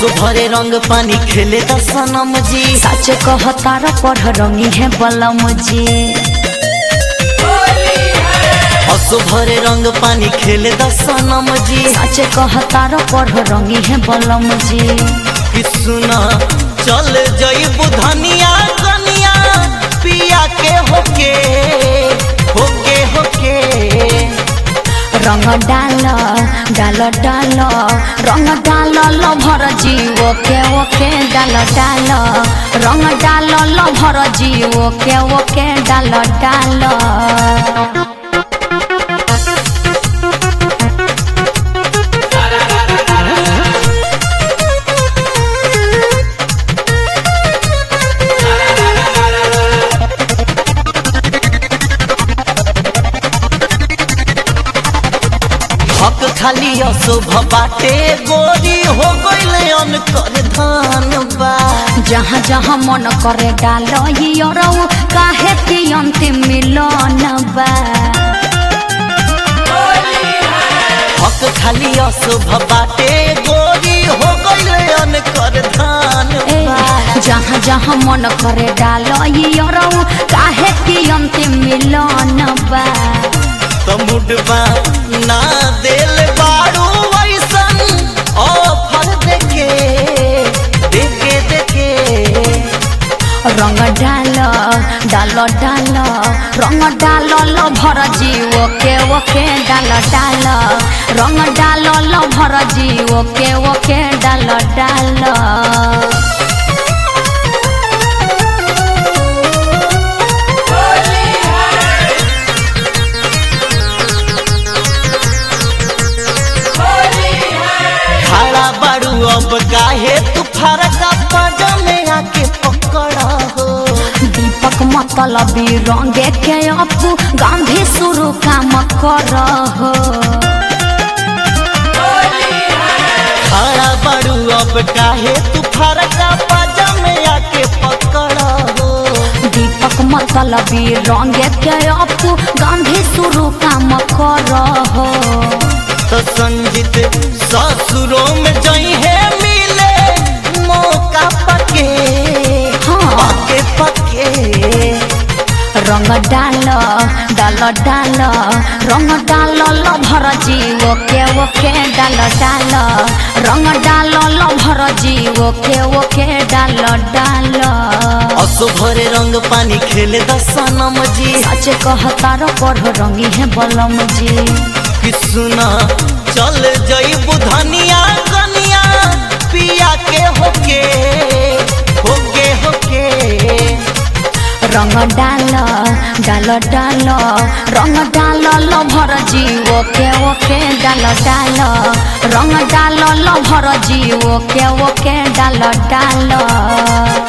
असो भरे रंग पानी खेले द सनम जी सच कह तार पढ़ रंगी है बलम जी असो भरे रंग पानी खेले द सनम जी सच कह तार पढ़ रंगी है बलम जी कि सुना चल जई बुधनिया कनिया पिया के होके होके होके रंग डाल डाल डाल रंग डाल लभर जी ओके ओके डाल डाल रंग डाल लभर जी ओके ओके डाल डाल हक खाली अशुभ बाटे गोरी हो गइले अनकर धान बा जहाँ जहाँ मन करे डाल रऊ काहे कि अंतिम मिलन बा हक खाली अशुभ बाटे गोरी हो गइले अनकर धान ए, बा जहाँ जहाँ मन करे डाल रऊ काहे कि अंतिम मिलन बा तो मुडबा ना देल बारू वैसन ऑफर देके देके देके रंग डाल डाल डाल रंग डाल लभर जी ओके ओके डाल डाल रंग डाल लभर जी ओके ओके डाल डाल खड़ा बारू अब काहे तू फरका पजमे आके पकड़ा हो दीपक मतलबी रंगे के अपू गांधी शुरू काम कर हो खड़ा बारू अब काहे तू फरका पजमे आके पकड़ा हो दीपक मतलबी रंगे के अपू गांधी शुरू काम कर हो तो संजित ससुरों में जई है मिले मौका पके हाँ। पके पके रंग डाल डाल डाल रंग डाल लभर जी ओके ओके डाल डाल रंग डाल लभर जी ओके ओके डाल डाल असो भरे रंग पानी खेले द सनम जी सच कह तार पढ़ रंगी है बलम जी कि सुना चल जई बुधनिया कनिया पिया के होके होके होके रंग डाल डाल डाल रंग डाल लभर जी ओके ओके डाल डाल रंग डाल लभर जी ओके ओके डाल डाल